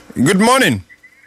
Good morning.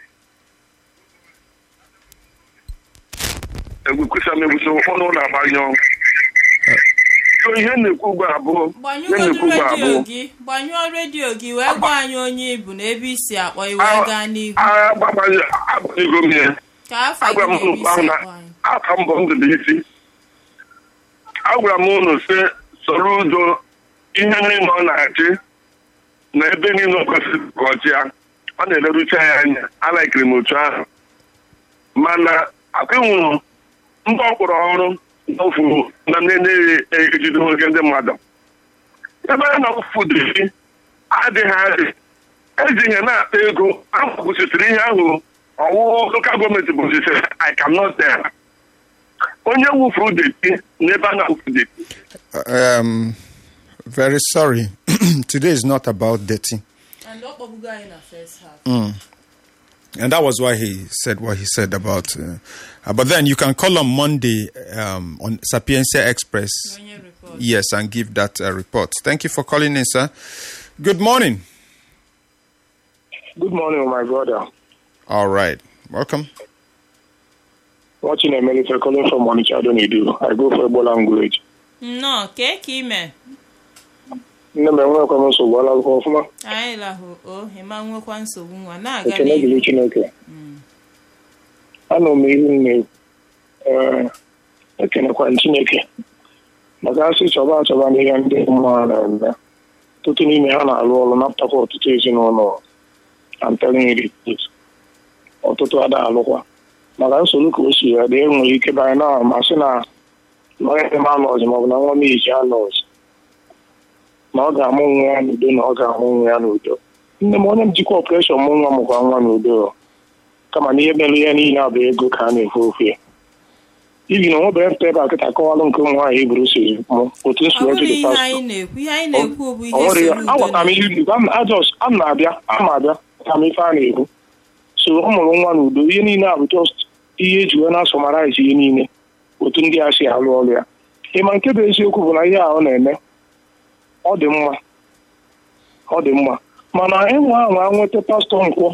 egwukwusa m egwusa ụfọdụ na-agbanyụ So ihe na-ekwu ugbu a bụ ihe gbanyụọ na-ekwu ugbu a redio bụ gị gbanyụọ redio gị wee gwa anyị onye ibu na ebe isi akpọ iwe gaa n'ihu agbanyego m ya ka afọ agwara m gị na ụnụ ebe isi ahụ na akpọ anyị afa mbọ ndụ bụ isi agwara m ụnụ sị soro udo ihe niile ọ na-achị na ebe niile ọ kwesịrị ka ọ chịa ọ na-elerucha ya anya alaikiri m otu ahụ mana akụnwụrụ ndị ọ kpọrọ ọrụ n'ofuru na na-enyeghị ejide nwoke ndị mmadụ ebe a na-awụfu dị adịghị adị eji ihe na-akpa ego ahụ kwụsịtịrị ihe ahụ ọwụwụ lokal gọọmenti bụzisiri I cannot tell onye wufuru deti n'ebe a na-awụfu deti Um, very sorry. Today is not about dating. and ọ kpọbugo anyị na first half And that was why he said what he said about. Uh, uh, but then you can call on Monday um, on Sapiencia Express. onye report Yes, and give that uh, report. Thank you for calling in, sir. Good morning. Good morning, my brother. All right. Welcome. Watching a military calling from Onitsha, don't you do? I go for Ebola language. nnọọ kee ka ime Nne m enwekwa m nsogbu ala akwụkwọ ọfụma. anyị lahụ o ịma nwekwa nsogbu nwa na-aga Ekele n'ihu dịrị Chineke. Anọ m ihu nne ee ekenekwa m Chineke maka asị chọba achọba n'ihe ndị mmụọ na-eme ọtụtụ n'ime ha na-alụ ọrụ napụtakwa ọtụtụ ezinụlọ anteliri ọtụtụ ada alụkwa maka nsogbu ka o si ya dị enwere ike banye na ma sị na na onye dị m anọzi maọbụ na nwa m iji anọzi na ọ ga-amụ nwa ya n'udo na ọ ga-amụ nwa ya n'udo nne m onye njikwa ọpreshọn mụ nwa mụkwa nwa n'udo kama na ihe mere ihe niile a bụ ego ka a na-efe ofe ya ibi na onwebeghị mpụta ebe a kịta akọwalụ nke ụmụ nwaanyị eburu si mụ otu ọ nsi wee bụrụ jiri ihe pastọ anyị na-ekwu ihe anyị na-ekwu bụ ihe ọ nwere ya soro udo agwata m ihe na- Igbo ajọs a m na-abịa a m abịa ka m ife a na-ekwu so ọ mụrụ nwa n'udo ihe niile a bụ just ihe eji wee na-asọmaraizi ihe niile otu ndị a si alụ ọrụ ya ịma nke bụ eziokwu bụ na ihe a ọ na-eme ọ dị mma ọ dị mma mana enwe ahụ a nweta pastọ nkwọ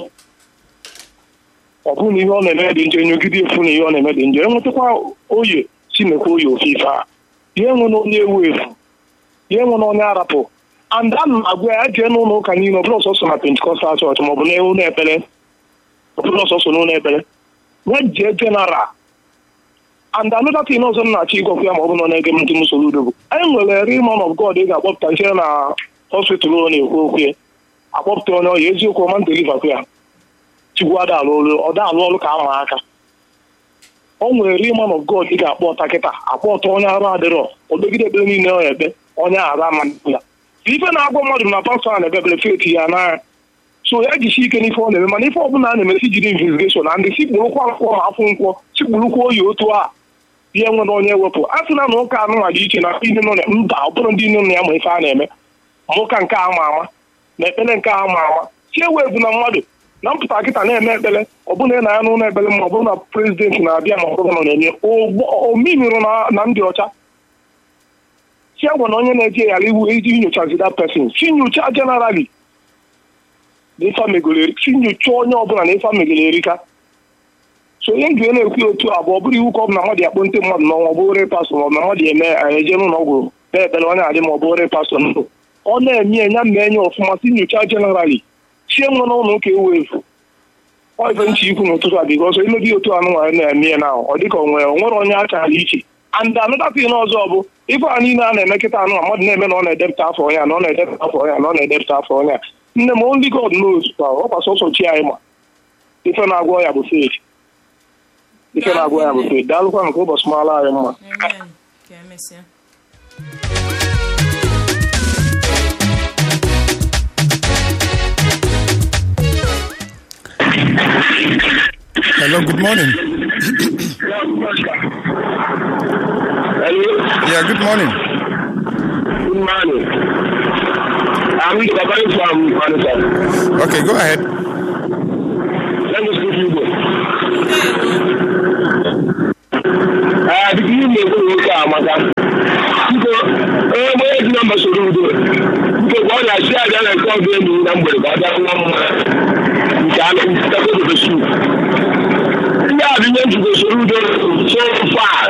ọ bụrụ na ihe ọ na-eme dị njọ nyogide efu na ihe ọ na-eme dị njọ enwetakwa oye si mekwa oye ofe ife a ihe enwe na onye ewu efu ihe enwe na onye arapụ and a na agwa ya jee n'ụlọ ụka niile ọ bụrụ ọsọsọ na pentikọstal chọọchị maọbụ na ụlọ ekpere ọ bụrụ ọsọsọ n'ụlọ ekpere ya jee jeneral and another thing ọzọ m na-achọ ịgwakwu ya ma ọ bụ na ọ na-ege m ntị m soro udo bụ anyị nwere real man of God ị ga-akpọpụta nche na hospital ọ na-ekwu okwu ya akpọpụta onye ọya eziokwu ọma ndelivakwu ya chukwu ada alụ ọrụ ọ da alụ ọrụ ka ama aka o nwere real man of God ị ga-akpọ ọta kịta akpọ ọta onye arụ adịrọ odogide ekpere niile ọ ekpe onye arụ ama ya ife na-agwa mmadụ na pastọ a na-ebe ebere feti ya n'anya so ya jisi ike n'ife ọ na-eme mana ife ọbụla a na-emesi jiri investigeshon na ndị sikpurukwa nkwọ ma afụ nkwọ sikpurukwa oyi otu a ihe nwere onye wepụ a sị na na ụka anụnwa dị iche na ndị nọ na mba ọ bụrụ ndị nọ na ya ma ife a na-eme ma ụka nke a ma ama na ekpere nke a ma ama si ewezu na mmadụ na mpụta kịta na-eme ekpere ọ bụrụ na ị na-ya n'ụlọ ekpere ma ọ bụrụ na prezidenti na-abịa ma ọ bụrụ na ọ na-enye ominụrụ na ndị ọcha si agwa na onye na-eje ghara iwu iji nyochazi that person si nyocha generally na ife megoro si nyocha onye ọbụla na ife megoro erika so onye nge na-ekwu otu a bụ ọ bụrụ iwu ka ọ bụ na mmadụ akpọ ndị mmadụ n'ọnwa ọ bụrụ pastọ ma ọ bụ na mmadụ eme eje n'ụlọ ọgwụ na-ekpere onye adị ma ọ bụrụ pastọ ndụ ọ na-eme enya mma enye ọfụma si nyocha generally chie nwe n'ụlọ ụka ewu efu ọ ife nche ikwu n'ụtụtụ a biko ọsọ imebi otu anụ nwaanyị na-eme ya na ọ dịka o nwere o nwere onye achara iche and another thing ọzọ bụ ife a niile a na-eme kịta anụ mmadụ na-eme na ọ na-edepụta afọ onye a na ọ na-edepụta afọ onye a na ọ na-edepụta afọ onye a nne m only God knows kwa ọ kwa sọsọ chi anyị ma ife na-agwọ ya bụ faith ife na-agwọ ya bụ faith daalụkwa nke ụbọchị mara anyị mma Amen. ka emesịa Hello, good morning. Hello? Yeah, good morning. Good morning. I'm calling from Onitsha. Okay, go ahead. Let me speak Igbo. Ah, biko ihe na-ekwu nwoke a amaka. Biko, onye onye ji nọmba soro udo. Biko, ka ọ na-asị abịa na nke ọbụ enyi na mgbede ka ọ bịa nwa mma. Nke alụ ndị a bụ ihe njikọ soro udo so